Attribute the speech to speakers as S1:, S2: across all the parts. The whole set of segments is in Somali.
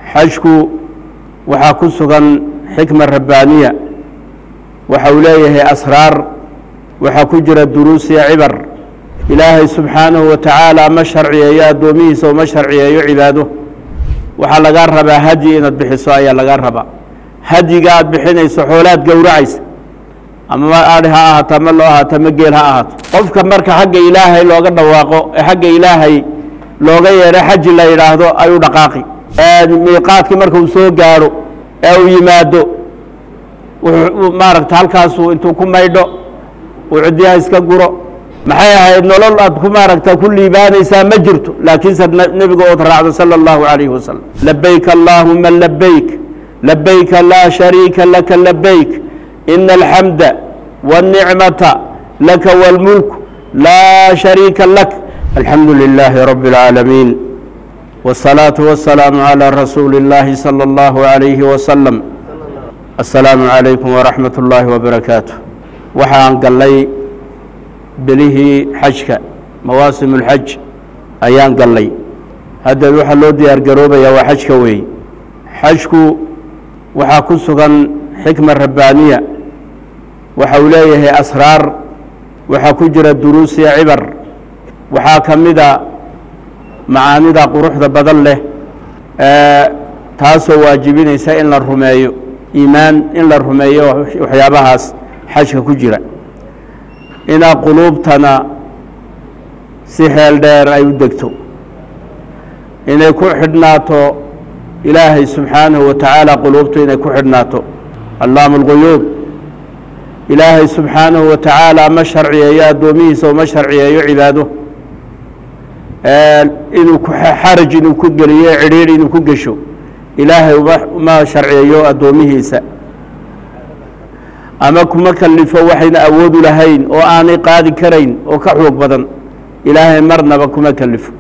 S1: xajku waxaa ku sugan xikma rabbaaniya waxa uu leeyahay asraar waxaa ku jira duruus iyo cibar ilaahay subxaanahu wa tacaala ma sharciyeeyo addoomihiisa uma sharciyeeyo cibaado waxaa lagaa rabaa hadyi inaad bixiso ayaa lagaa rabaa hadyiga aad bixinayso xoolaad gowracaysa ama adhi ha ahaato ama loo ahaato ama geel ha ahaato qofka marka xagga ilaahay looga dhawaaqo ee xagga ilaahay looga yeedho xaji la yidhaahdo ayuu dhaqaaqi miiqaadkii marka uu soo gaadho ee uu yimaado maaragta halkaasuu intuu ku maydho uu cidyaha iska guro maxay ahayd nolol aad ku maaragta ku liibaanaysaa ma jirto laakiinse nebiga ood raacdo salى اllahu عalayhi wasalam labayk allahuma labayk labayka laa shariika laka labayk ina alxamda wالnicmata laka wاlmulk laa shariika lak alxamdu lilaahi rabi اlcaalamiin wالsalaaةu waالsalaamu عalى rasuuli اllahi salى اllahu عalayhi wasalam aلsalaamu عalaykum waraxmat اllaahi wbarakaatu waxaan gallay belihii xajka mawaasim اlxaj ayaan gallay haddeed waxaa loo diyaar garoobayaa waa xajka weeye xajku waxaa ku sugan xikma rabbaaniya waxa uu leeyahay asraar waxaa ku jira duruus iyo cibar waxaa ka mida macaanida quruxda badan leh taasoo waajibinaysa in la rumeeyo iimaan in la rumeeyo waxyaabahaas xajka ku jira inaa quluubtana si xeel dheer ay u degto inay ku xidhnaato ilaahay subxaanahu wa tacaala quluubtu inay ku xidhnaato allaamu اlguyuub ilaahay subxaanahu wa tacaala ma sharciyeeyo addoomihiisa uma sharciyeeyo cibaado inuu xaraj inuu ku geliyo cidhiidh inuu ku gesho ilaahay uma sharciyeeyo addoomihiisa ama kuma kalifo waxayna awoodu lahayn oo aanay qaadi karayn oo ka xoog badan ilaahay marnaba kuma kalifo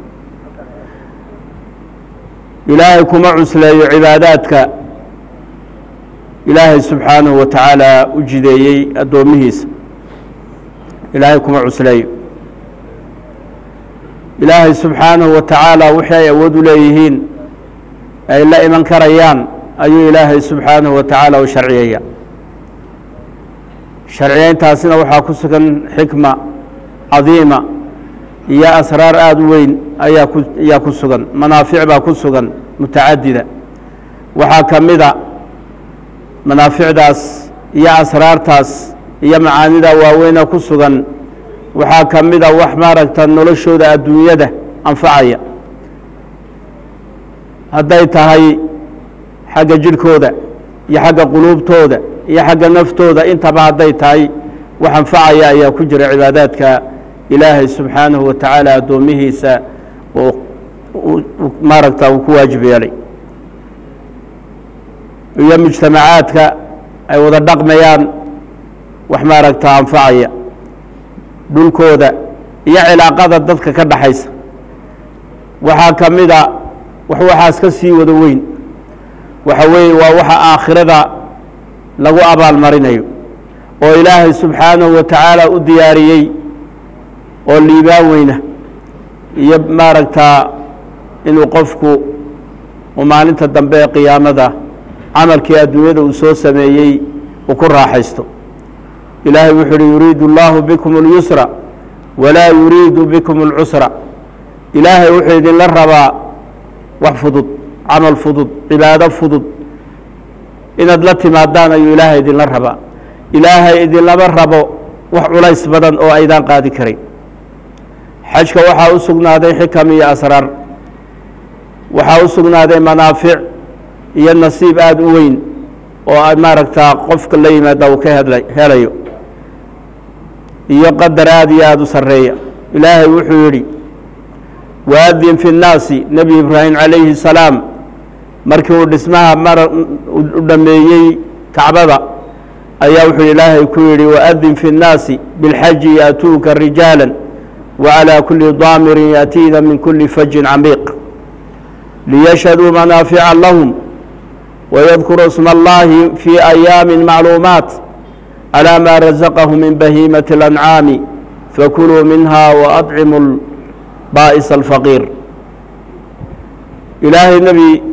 S1: ilaahay kuma cusleeyo cibaadaadka ilaahay subxaanahu wa tacaala u jideeyey addoomihiisa ilaahay kuma cusleeyo ilaahay subxaanahu wa tacaala wixii ay awood u leeyihiin ay la iman karayaan ayuu ilaahay subxaanahu wa tacaala u sharciyaya sharciyeyntaasina waxaa ku sugan xikma cadiima iyo asraar aada u weyn ayaa ku ayaa ku sugan manaafic baa ku sugan mutacadida waxaa ka mida manaaficdaas iyo asraartaas iyo macaanida waaweyna ku sugan waxaa ka mida wax maaragta noloshooda adduunyada anfacaya hadday tahay xagga jidhkooda iyo xagga quluubtooda iyo xagga naftooda intaba hadday tahay wax anfacaya ayaa ku jira cibaadaadka ilaahay subxaanahu wa tacaala addoomihiisa maaragta uu ku waajib yeelay iyo mujtamacaadka ay wada dhaqmayaan wax maaragta anfacaya dhulkooda iyo cilaaqada dadka ka dhaxaysa waxaa ka mida wax waxaas ka sii wada weyn waxa weeye waa waxa aakhirada lagu abaal marinayo oo ilaahay subxaanahu wa tacaala u diyaariyey oo liibaan weyna iyo maaragtaa inuu qofku uu maalinta dambe ee qiyaamada camalkii adduunyada uu soo sameeyey uu ku raaxaysto ilaahay wuxuu uhi yuriidu اllahu bikum اlyusra walaa yuriidu bikum اlcusra ilaahay wuxuu idinla rabaa wax fudud camal fudud cibaado fudud inaad la timaadaan ayuu ilaahay idinla rabaa ilaahay idinlama rabo wax culays badan oo aydaan qaadi karin xajka waxaa u sugnaaday xikam iyo asraar waxaa u sugnaaday manaafic iyo nasiib aada u weyn oo maaragtaa qofka la yimaada uu ka hedla helayo iyo qadar aada iyo aada u sarreeya ilaahay wuxuu yidhi waadin fi nnaasi nebi ibraahim calayhi salaam markii uu dhismaha mar u dhameeyey kacbada ayaa wuxuu ilaahay ku yidhi waadin fi اnnaasi biاlxaji yaatuuka rijaala wacalى kuli daamirin yaatiina min kuli fajin camiiq liyashhaduu manaafica lahum wayadkuru isma اllahi fi ayaami macluumaat calى ma razaqahu min bahiimaةi اlancaami fakuluu minha waadcimu baa'is alfaqiir ilaahay nebi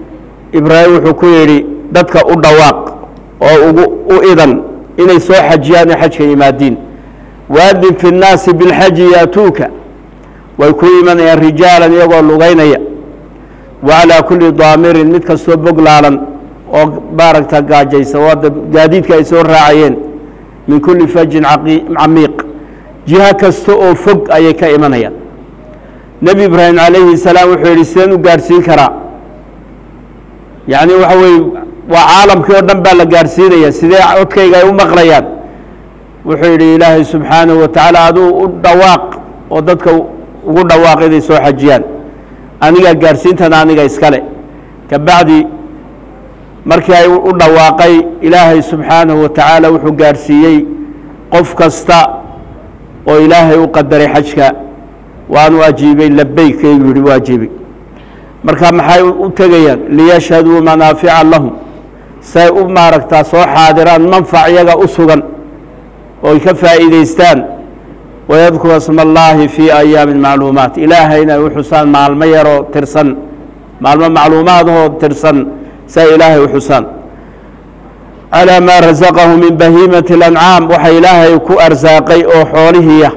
S1: ibraahim wuxuu ku yidhi dadka u dhawaaq oo ugu u idan inay soo xajiyaan oo xajka yimaadiin waadin fi nnaasi bilxaji yaatuuka way ku imanayaan rijaalan iyagoo lugaynaya wa calaa kulli daamirin mid kastoo boglaalan oo maaragta gaajaysa oo hadda gaadiidka ay soo raacayeen min kulli fajin camiiq jiho kasta oo fog ayay ka imanayaan nebi ibraahim calayhi salaam wuxuu yidhi sideen u gaadhsiin karaa yacni waxa weeye waa caalamkii oo dhan baa la gaadhsiinaya sidee codkayga ay u maqlayaan wuxuu yidhi ilaahay subxaanahu wa tacaala aduu u dhawaaq oo dadka ugu dhawaaq inay soo xajiyaan aniga gaadhsiintana aniga iskale ka bacdi markii ay u dhawaaqay ilaahay subxaanahu wa tacaala wuxuu gaadhsiiyey qof kasta oo ilaahay u qadaray xajka waanu ajiibay labeykaygu yihi u ajiibay marka maxay u tegayaan liyashhaduu manaafica lahum say u maaragtaa soo xaadiraan manfac iyaga u sugan ooy ka faa'iidaystaan wayadkura sma allaahi fii ayaamin macluumaat ilaahayna ay u xusaan maalmo yaroo tirsan maalmo macluumaadahoo tirsan say ilaahay u xusaan calىa maa rasaqahu min bahiimati اlancaam waxa ilaahay ku arsaaqay oo xoolihiiya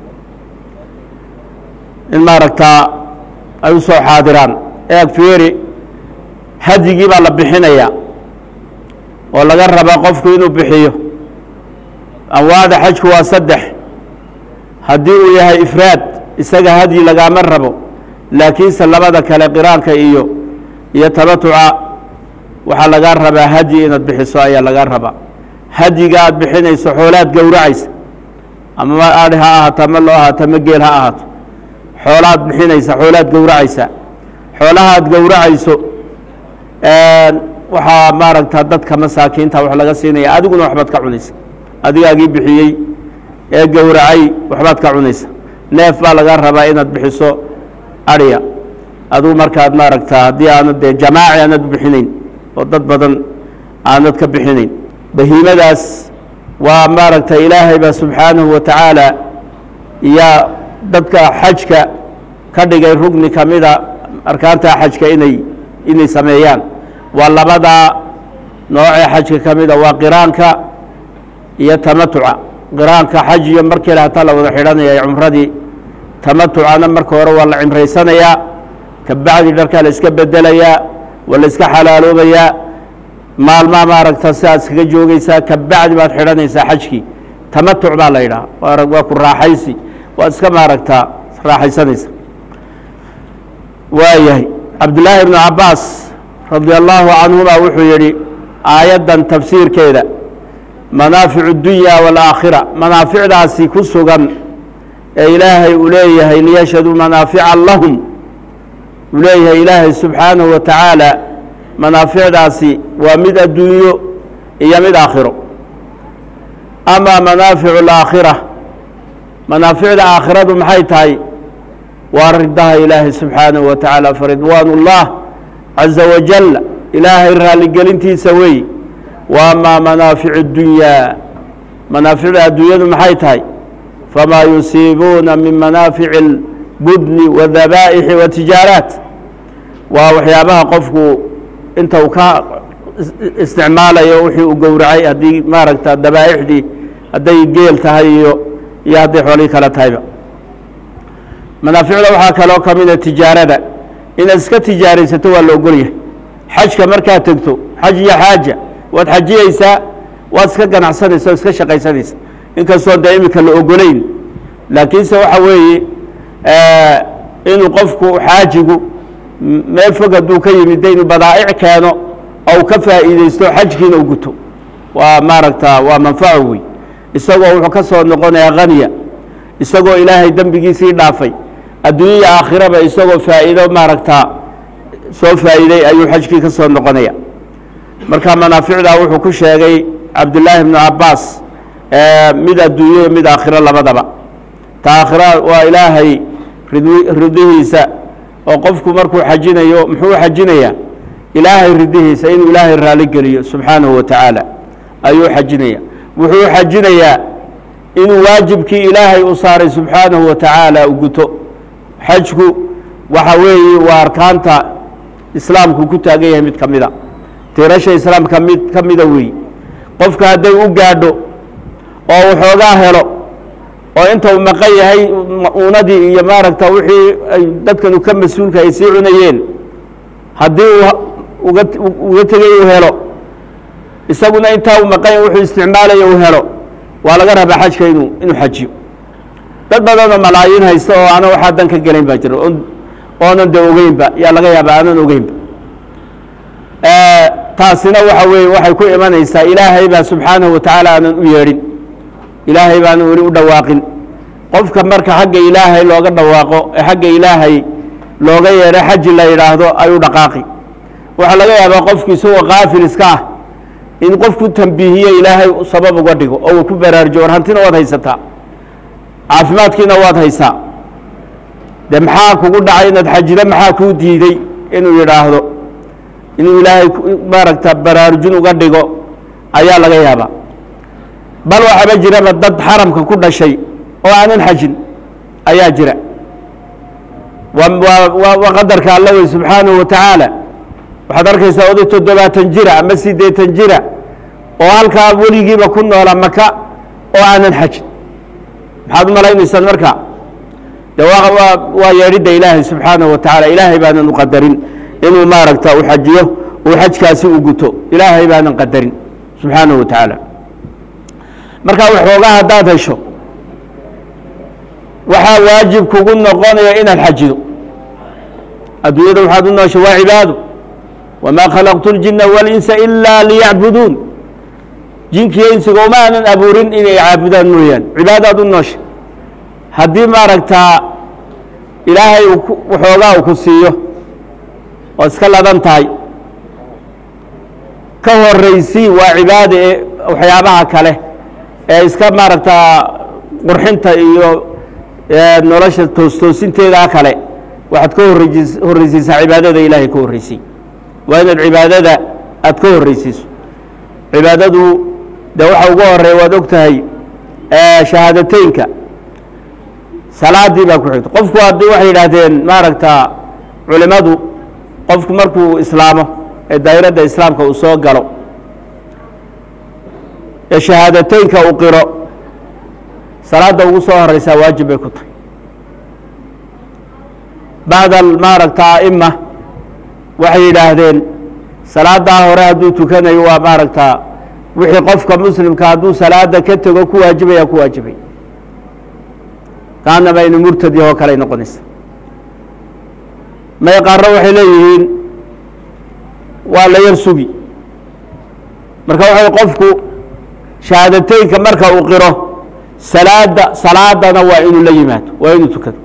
S1: in maaragtaa ay u soo xaadiraan eeg fiiri hadyigii baa la bixinayaa oo laga rabaa qofku inuu bixiyo anwaacda xajku waa saddex haddii uu yahay ifraad isaga hadyi lagaama rabo laakiinse labada kale qiraanka iyo iyo tabatuca waxaa lagaa rabaa hadyi inaad bixiso ayaa lagaa rabaa hadyiga aad bixinayso xoolaad gowracaysa ama adhi ha ahaato ama loo ahaato ama geel ha ahaato xoolaad bixinaysa xoolaad gowracaysa xoolahaad gowracayso waxaa maaragta dadka masaakiinta wax laga siinaya adiguna waxbaad ka cunaysa adigaagii bixiyey ee gowracay waxbaad ka cunaysa neef baa laga rabaa inaad bixiso adhiya adigu markaad maaragta haddii aanad dee jamaaci aanad bixinayn oo dad badan aanad ka bixinayn bahiimadaas waa maaragta ilaahay baa subxaanahu wa tacaala yaa dadka xajka ka dhigay rugni ka mida arkaanta xajka inay inay sameeyaan waa labadaa noocee xajka ka mida waa qiraanka iyo tamatuca qiraanka xaj iyo markii le hataa la wada xidhanaya cumradii tamatucana marka hore waa la cimraysanayaa ka bacdi dharkaa la iska bedelayaa waa la iska xalaaloobayaa maalmaa maaragta sidaad iskaga joogaysaa ka bacdi baad xidhanaysaa xajkii tamatuc baa la yidhaha waa ku raaxaysi waad iska maaragtaa raaxaysanaysa waayahay cabdillaahi ibnu cabaas radi allaahu canhuma wuxuu yidhi aayaddan tafsiirkeeda manaaficu اdunya wاlaakhira manaaficdaasi ku sugan ee ilaahay uu leeyahay liyashhaduu manaafica lahum uu leeyahay ilaahay subxaanahu wa tacaala manaaficdaasi waa mid adduunyo iyo mid aakhiro ama manaaficu اlaakhira manaaficda aakhiradu maxay tahay waa ridaha ilaahay subxaanahu wa tacaala faridwaan اllah caza wajal ilaahay raaligelintiisa weey wa amaa manaaficu اdunyaa manaaficda adduunyadu maxay tahay famaa yusiibuuna min manaafici اlbudni wاdabaa'ixi watijaaraat waa waxyaabaha qofku inta uu ka isticmaalayo wixii uu gowracay haddii maaragta dabaa'ixdii hadday geel tahay iyo iyo hadday xoolihii kale tahayba manaaficda waxaa kaloo ka mida tijaarada inaad iska tijaaraysato waa la ogolyahay xajka markaad tegto xaj iyo xaaja waad xajiyeysaa waad iska ganacsanaysa oo iska shaqaysanaysa inkastoo dee iminka la ogolayn laakiinse waxa weeye inuu qofku xaajigu meel fog hadduu ka yimid de inuu badaa'ic keeno oo u ka faa'iideysto xajkiina u guto waa maaragta waa manfaco wey isagoo wuxuu ka soo noqonayaa khaniya isagoo ilaahay dembigiisii dhaafay adduunyaya aakhiraba isagoo faa'iido maaragta soo faa'iiday ayuu xajkii ka soo noqonaya marka manaaficdaa wuxuu ku sheegay cabdullaahi bnu cabaas mid adduunyo mid aakhiro labadaba ta aakhira waa ilaahay ridihiisa oo qofku markuu xajinayo muxuu xajinayaa ilaahay ridihiisa inuu ilaahay raali geliyo subxaanahu wa tacaala ayuu xajinaya wuxuu xajinayaa inuu waajibkii ilaahay u saaray subxaanahu wa tacaala u guto xajku waxa weeye waa arkaanta islaamku ku taagan yahay mid ka mida tiirasha islaamka mid ka mida weey qofka hadday u gaadho oo waxoogaa helo oo inta uu maqan yahay uunadii iyo maaragta wixii ay dadkanu ka mas-uulka ay sii cunayeen haddii uu uga uga tegay uu helo isaguna intaa uu maqan yahay wuxuu isticmaalaya uu helo waa laga rabaa xajka inuu inuu xajiyo dad badanoo malaayiin haysta oo aanan waxaa dan ka gelayn baa jira oonan de ogeynba yaa laga yaaba aanan ogeynba taasina waxa weeye waxay ku imanaysaa ilaahay baa subxaanahu wa tacaala aanan u yeedhin ilaahay baanan weli u dhawaaqin qofka marka xagga ilaahay looga dhawaaqo ee xagga ilaahay looga yeedho xaji la yidhaahdo ayuu dhaqaaqi waxaa laga yaabaa qofku isagoo kaafil iska ah in qofku tambiihiye ilaahay sabab uga dhigo oo uu ku baraarujo war hantina waad haysataa caafimaadkiina waad haysaa de maxaa kugu dhacay inaad xajida maxaa kuu diiday inuu yidhaahdo inuu ilaahay maaragta baraarujin uga dhigo ayaa laga yaabaa bal waxaaba jiraba dad xaramka ku dhashay oo aanan xajin ayaa jira waa qadarka alla wey subxaanahu wa tacaala waxaad arkaysaa oday toddobaatan jira ama siddeetan jira oo halkaa weligiiba ku noola maka oo aanan xajin maxaad u malaynaysaan marka de waa yeedhidda ilaahay subxaanahu wa tacaala ilaahay baanan u qadarin inuu maaragta u xajiyo uu xajkaasi u guto ilaahay baanan qadarin subxaanahu wa tacaala marka waxoogaa haddaad hesho waxaa waajib kugu noqonaya inaad xajido adduunyada waxaad u noosha waa cibaado wamaa khalaqtu اljina waاlinsa ilaa liyacbuduun jinkiyo insiga uma aanan abuurin inay caabudaan mooyaan cibaadaad u noosha haddii maaragtaa ilaahay waxoogaa uu ku siiyo oo iska ladan tahay ka horeysii waa cibaada ee waxyaabaha kale ee iska maaragtaa qurxinta iyo nolosha toostoosinteeda kale waxaad ka horreys horreysiisaa cibaadada ilaahay ka horreysay waa inaad cibaadada aad ka horreysiiso cibaadadu de waxa ugu horeeya waad og tahay shahaadateynka salaadii baa ku xigta qofku haddii waxay yidhaahdeen maaragta culimadu qofku markuu islaamo ee daa'iradda islaamka uu soo galo ee shahaadateynka uu qiro salaadda ugu soo horeysaa waajib bay ku tahay bacda maaragta a'ima waxay yidhaahdeen salaaddaa hore hadduu tukanayo waa maaragta wixii qofka muslimka hadduu salaada ka tego ku waajibaya ku waajibay kaanaba inu murtad yahoo kaley noqonaysa may qaarro waxay leeyihiin waa la yar sugi marka waxay qofku shahaadateynka marka uu qiro salaada salaadana waa inuu la yimaado waa inuu tukado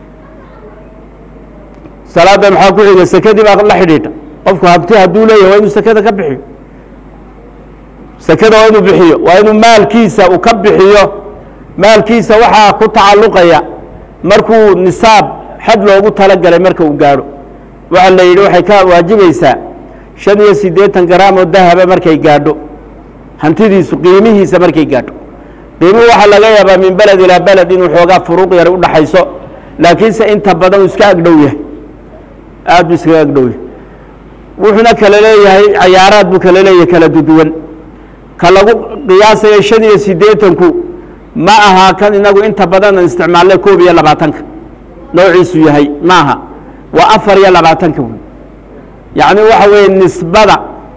S1: salaadda maxaa ku xiga sekadii baa la xidhiidha qofku habti hadduu leeyahay waa inuu sekada ka bixiyo sekada waa inuu bixiyo waa inuu maalkiisa uu ka bixiyo maalkiisa waxaa ku tacalluqaya markuu nisaab xad loogu talagalay marka uu gaadho waxaa la yidhi waxay ka waajibaysaa shan iyo siddeetan garaam oo dahaba markay gaadho hantidiisu qiimihiisa markay gaadho qiimuhu waxaa laga yaabaa min beled ilaa beled inuu xoogaa furuuq yar u dhaxayso laakiinse inta badan uu iska agdhow yahay aad buu iskaga agdhow yahay wuxuuna kala leeyahay cayaaraad buu kala leeyahay kala duduwan ka lagu qiyaasaya shan iyo siddeetanku ma aha kan inagu inta badan aan isticmaalnay koob iyo labaatanka noociisu yahay ma aha waa afar iyo labaatanka wey yacni waxa weeye nisbada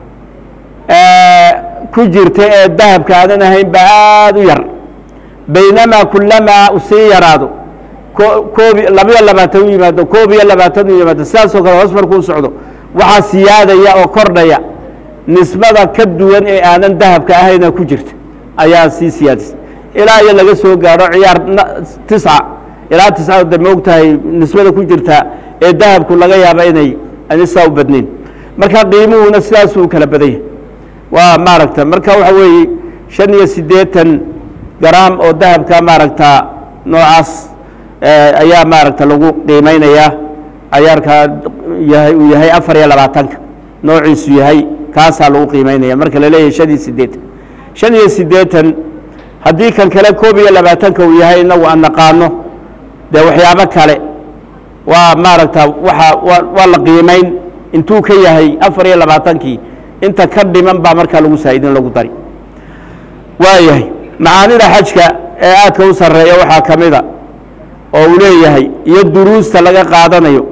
S1: ku jirta ee dahabka aanan ahayn ba aad u yar baynamaa kulamaa u sii yaraado koob labiyo labaatan u yimaado koob iyo labaatan u yimaado sidaasoo kale hoos markuu socdo waxaa siyaadaya oo kordhaya nisbada ka duwan ee aanan dahabka ahayna ku jirta ayaa sii siyaadisa ilaa iyo laga soo gaadho ciyaar tisca ilaa tisca de maog tahay nisbada ku jirta ee dahabku laga yaaba inay ani saa u badnayn marka qiimuhuna sidaasuu kala badan yahay waa maaragta marka waxa weeye shan iyo siddeetan garaam oo dahabka maaragta noocaas ayaa maaragta lagu qiimeynayaa cayaarka yahay uu yahay afar iyo labaatanka noociisu yahay kaasaa lagu qiimeynaya marka la leeyahay shan iyo siddeetan shan iyo siddeetan haddii kan kale koob iyo labaatanka uu yahay inagu aan naqaano dee waxyaabo kale waa maaragta waa waa la qiimeyn intuu ka yahay afar iyo labaatankii inta ka dhiman baa markaa lagu saa'idin lagu dari waayahay macaanida xajka ee aadka u sarreeya waxaa ka mida oo uu leeyahay iyo duruusta laga qaadanayo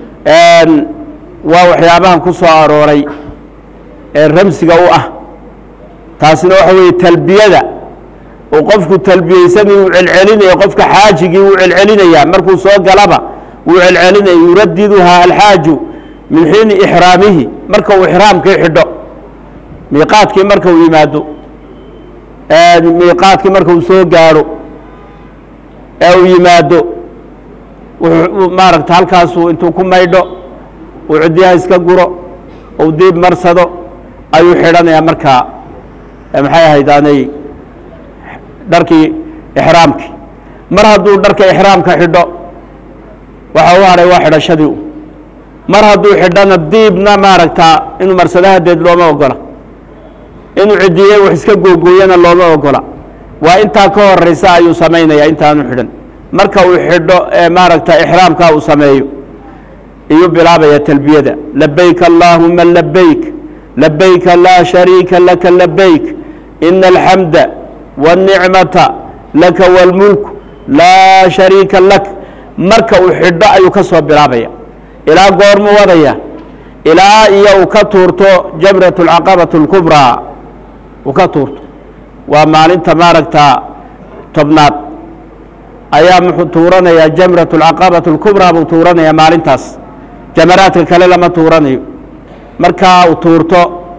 S1: waa waxyaabahan ku soo arooray ee ramsiga u ah taasina waxa weeye talbiyada uu qofku talbiyeysanay uu celcelinayo qofka xaajigii wuu celcelinayaa markuu soo galaba wuu celcelinaya yuradiduhaa alxaaju min xiini ixraamihi marka uu ixraamkii xidho miiqaadkii marka uu yimaado miiqaadkii marka uu soo gaadho ee uu yimaado maaragta halkaasuu intuu ku maydho uu ciddiyaha iska guro uu diib marsado ayuu xidhanayaa markaa maxay ahayd aanay dharkii ixraamkii mar hadduu dharka ixraamka xidho waxa u hadhay waa xidhashadii u mar hadduu xidhana diibna maaragtaa inuu marsado hadeed looma ogola inuu cidiye wax iska googooyana looma ogola waa intaa ka horeysa ayuu samaynaya intaanu xidhan marka uu xidho ee maaragta ixraamkaa uu sameeyo iyuu bilaabaya talbiyada labayk allaahuma labayk labayka laa shariika laka labayk ina alxamda wاlnicmata laka wاlmulk laa shariika lak marka uu xidho ayuu ka soo bilaabaya ilaa goormu wadaya ilaa iyo uu ka tuurto jamrat اlcaqabaة اlkubraa uu ka tuurto waa maalinta maaragta tobnaad ayaa muxuu tuuranayaa jamrat اlcaqabaة اlkubraa buu tuuranayaa maalintaas jamaraadka kale lama tuuranayo markaa uu tuurto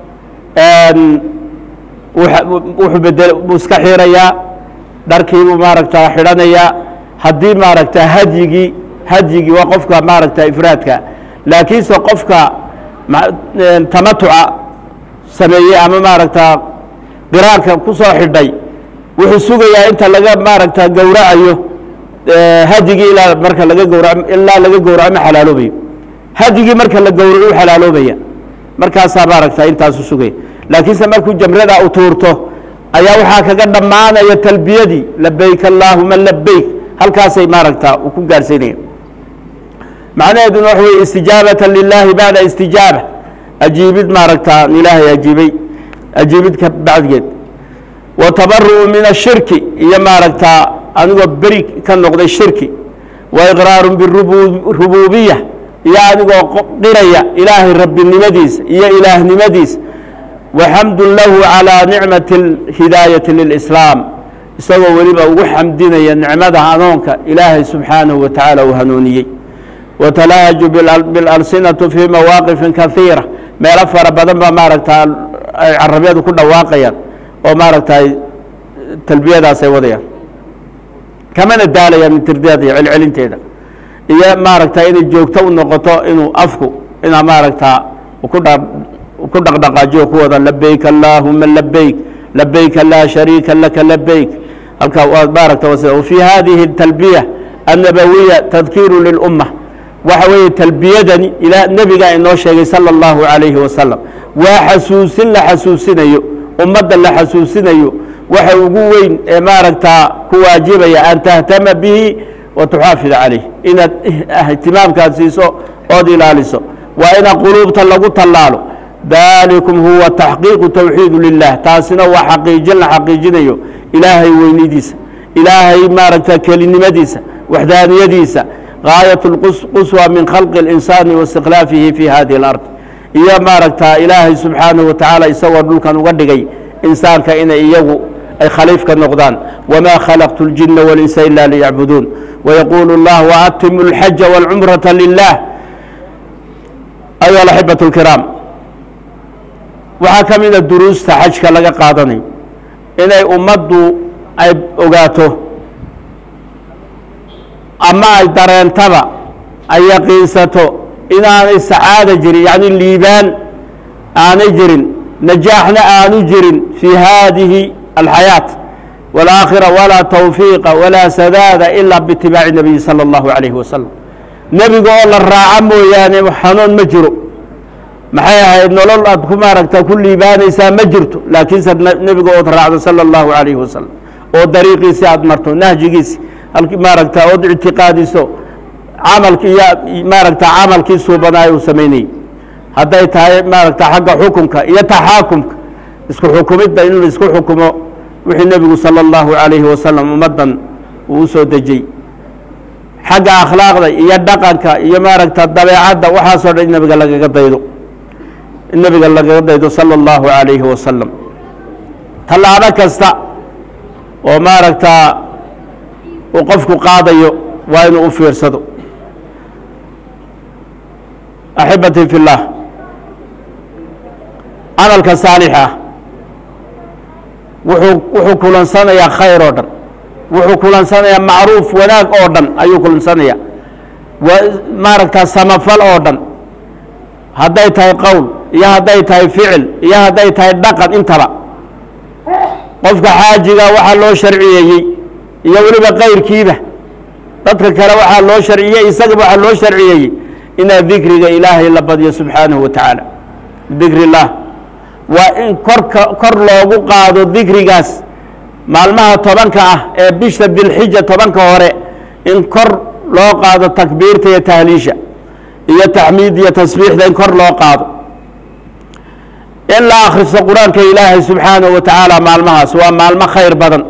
S1: wuxuu bedel buu iska xirayaa dharkiibuu maaragta xidhanayaa haddii maaragta hadyigii hadyigii waa qofka maaragta ifraadka laakiinse qofka tamatuca sameeyey ama maaragta qiraanka ku soo xidhay wuxuu sugayaa inta laga maaragta gowracayo hadyigii ilaa marka laga gowra ilaa laga gowraco ma xalaaloobayo hadyigii marka la gowraco u xalaaloobaya markaasaa maaragta intaasu sugaya laakiinse markuu jamrada u tuurto ayaa waxaa kaga dhammaanaya talbiyadii labayk allaahuma labayk halkaasay maaragta uu ku gaarhsiinaya macnaheeduna waxa weye istijaabata lilaahi bacda istijaaba ajiibid maaragta ilaahay ajiibay ajiibid ka bacdigeed wa tabaru'u min ashirki iyo maaragta anigoo beri ka noqday shirki wa iqraaru birububiya iyo anigoo qiraya ilaahay rabbinimadiisa iyo ilaahnimadiisa waxamdu lahu calىa nicmati اhidaayati lilslaam isagoo weliba ugu xamdinaya nicmada hanuunka ilaahay subxaanahu wa tacaala uu hanuuniyey watalahaju bilalsinatu fii mawaaqifin kaiira meelo fara badan baa maaragta ay carabyadu ku dhawaaqayaan oo maaragta talbiyadaas ay wadayaan kamana daalayaan min tirdeeda iyo celcelinteeda iyo maaragta inay joogto u noqoto inuu afku inaa maaragta ku dha ku dhaqdhaqaajiyo ku wada labayk allaahuma labayk labayka laa shariika laka labayk halkaa waa maaragta wafii hadihi talbiya annabawiya tadkiiru lilumma waxa weeye talbiyadani ilaa nebigaa inoo sheegay sala allahu calayhi wasalam waa xasuusin la xasuusinayo ummadda la xasuusinayo waxa ugu weyn ee maaragtaa ku waajibaya an tahtama bihi wa tuxaafid calayh inaad ihtimaamkaad siiso ood ilaaliso waa ina quluubta lagu tallaalo dalikum huwa taxqiiqu towxiidu lilah taasina waa xaqiijin la xaqiijinayo ilaahay weynidiisa ilaahay maaragta kelinimadiisa waxdaaniyadiisa gaayat اlquswa min khalqi اlinsaani waistiklaafihi fi hadihi اlard iyo maaragta ilaahay subxaanahu wa tacaala isagoo dhulkan uga dhigay insaanka inay iyagu ay khaliifka noqdaan wma khalaqtu اljina walinsa ila liyacbuduun wayaquulu اllah waatimu اlxaja wاlcumrata lilah ayuha alaxibaة اlkiraam waxaa ka mida duruusta xajka laga qaadanayo inay ummaddu ay ogaato ama ay dareentaba ay yaqiinsato inaanay sacaada jirin yacni liibaan aanay jirin najaaxna aanu jirin fii haadihi alxayaaة wاlaakhira walaa tawfiiqa walaa sadaada ilaa biitibaaci nabiyi salى اllahu عalayhi wasalam nebiga oo la raaco mooyaane xanuun ma jiro maxay ahayd nolol aad ku maaragta ku liibaanaysaa ma jirto laakiinse nebiga ood raacdo salى اllahu عalayhi wasalam oo dariiqiisi aad marto nahjigiisi maaragta ood ictiqaadiso camalki iyo maaragta camalkii suubanaayo uu samaynayey hadday tahay maaragta xagga xukunka iyo taxaakumka isku xukumidda in la isku xukumo wixii nebigu salى اllahu عalayhi wasalam ummaddan uu u soo dejiyey xagga akhlaaqda iyo dhaqanka iyo maaragta dabeecadda waxaasoo dhan in nebiga lagaga daydo in nebiga lagaga daydo salى اllahu عalayhi wasalam tallaabo kasta oo maaragta uu qofku qaadayo waa inuu u fiirsado axibatii fi اllah camalka saalixa wuxuu wuxuu kulansanayaa khayr oo dhan wuxuu kulansanayaa macruuf wanaag oo dhan ayuu kulansanaya wa maaragta samafal oo dhan hadday tahay qowl iyo hadday tahay ficil iyo hadday tahay dhaqan intaba qofka xaajiga waxaa loo sharciyeeyey iyo weliba kayrkiiba dadka kale waxaa loo sharciyey isagaba waxaa loo sharciyeeyey inaad dikriga ilaahay la badyo subxaanahu wa tacaala dikri اllah waa in korka kor loogu qaado dikrigaas maalmaha tobanka ah ee bisha dilxija tobanka hore in kor loo qaado takbiirta iyo tahliisha iyo taxmiid iyo tasbiixda in kor loo qaado in la akhristo qur-aanka ilaahay subxaanahu wa tacaala maalmahaas waa maalmo khayr badan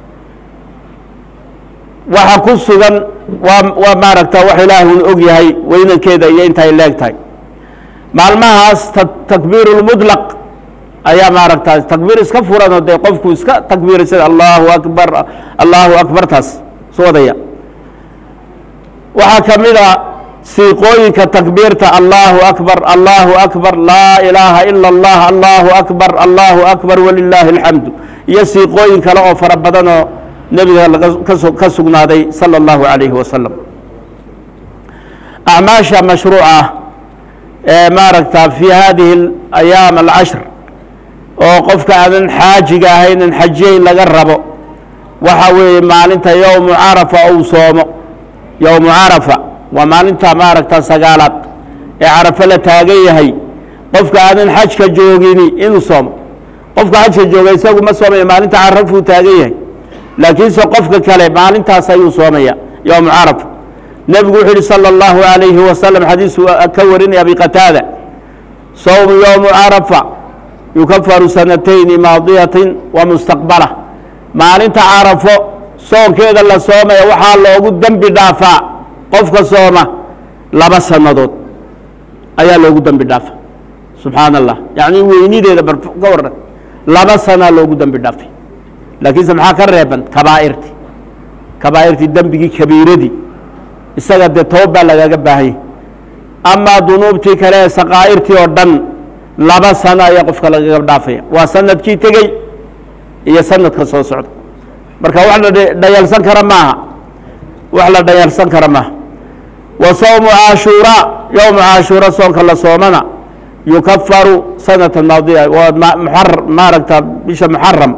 S1: waxa ku sugan waa waa maaragta wax ilaahun og yahay weynankeeda iyo intay leeg tahay maalmahaas takbiir اlmudlaq ayaa maaragta takbiir iska furanoo dee qofku iska takbiirsada allahu akbar allahu akbartaas su wadaya waxaa ka mid a siiqooyinka takbiirta allahu akbar allahu akbar laa ilaaha ila اllah allahu akbar allahu akbar walilaahi اlxamdu iyo siiqooyin kale oo fara badanoo nebiga lagakaso ka sugnaaday salى اllahu عalayhi wasalam acmaasha mashruuca ee maaragta fi hadihi ayaam alcashr oo qofka aadan xaajiga ahaynan xajiyeyn laga rabo waxa weeye maalinta yowmu carafa ou soomo yowmu carafa waa maalinta maaragta sagaalaad ee carafo la taagan yahay qofka aadan xajka joogini inuu soomo qofka xajka jooga isagu ma soomaya maalinta carafuu taagan yahay laakiinse qofka kale maalintaas ayuu soomaya yowmu carafa nebigu wuxuu yihi salى اllahu عalayhi wasalam xadiisu ka warinaya abi qataada sowmu yowmu carafa yukafaru sanatayni maadiyatin wa mustaqbala maalinta carafo soonkeeda la soomaya waxaa loogu dembi dhaafaa qofka sooma laba sannadood ayaa loogu dembi dhaafa subxaan allah yacni weynideeda bar ka waran laba sanaa loogu dembi dhaafay laakiinse maxaa ka reeban kabaa'irti kabaa'irtii dembigii kabiiradii isaga dee toob baa lagaga baahanyay amaa dunuubtii kale ee sakaa'irtii oo dhan laba sano ayaa qofka lagaga dhaafaya waa sanadkii tegey iyo sanadka soo socda marka wax la dhayalsan kara maaha wax la dhayalsan kara maaha wa sowmu caashuuraa yowmu caashuura soonka la soomana yukafaru sanata maadiya waa muxar maaragta bisha muxaram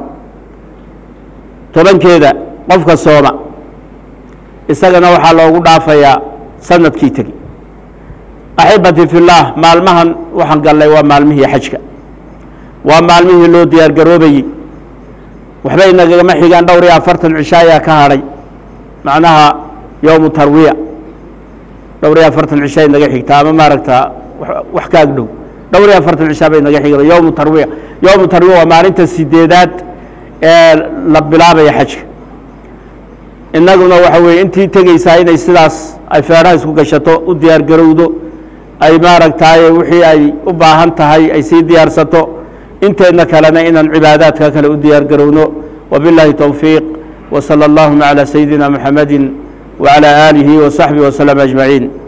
S1: tobankeeda qofka sooma isagana waxaa loogu dhaafayaa sanadkii tegi axibati fi اllaah maalmahan waxaan gallay waa maalmihii xajka waa maalmihii loo diyaar garoobayey waxba inagama xigaan dhowr iyo afartan cisho ayaa ka hadhay macnaha yowmu tarwiya dhowr iyo afartan cisho inaga xigta ama maaragta wax ka ag dhow dhowr iyo afartan cishaa bay inaga xigda yowmu tarwiya yowmu tarwiya waa maalinta sideedaad ee la bilaabaya xajka innaguna waxa weeye intii tegeysaa inay sidaas ay feedhaha isku gashato u diyaar garowdo ay maaragtaaye wixii ay u baahan tahay ay sii diyaarsato inteedna kalena inaan cibaadaadka kale u diyaar garowno wabiاllahi towfiiq wslى اllahuma عalى sayidina muxamadi wعalى aalihi وصaxbihi وslm أجmaعiin